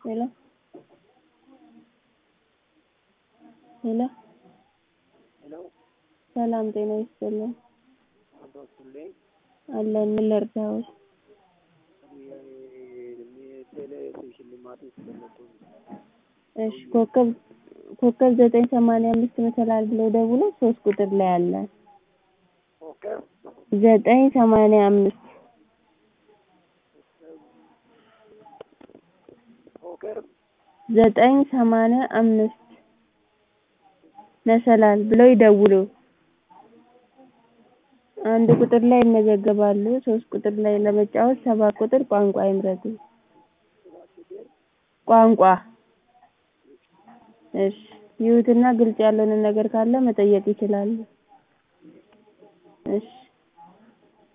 ሄሎ ሄሎ ሄሎ ሰላም ጤና ይስጥልን አባቱልኝ አለን ምን ልርዳዎት? ቴሌ ሽልማት የተገለጡ እሺ ኮከብ ኮከብ ዘጠኝ ሰማንያ አምስት መሰላል ብለው ደውለው ሶስት ቁጥር ላይ አለ ኮከብ ዘጠኝ ሰማንያ አምስት ኮከብ ዘጠኝ ሰማንያ አምስት መሰላል ብለው ይደውሉ አንድ ቁጥር ላይ ይመዘገባሉ ሶስት ቁጥር ላይ ለመጫወት ሰባት ቁጥር ቋንቋ ይምረጡ ቋንቋ እሺ ይዩትና ግልጽ ያልሆነ ነገር ካለ መጠየቅ ይችላሉ እሺ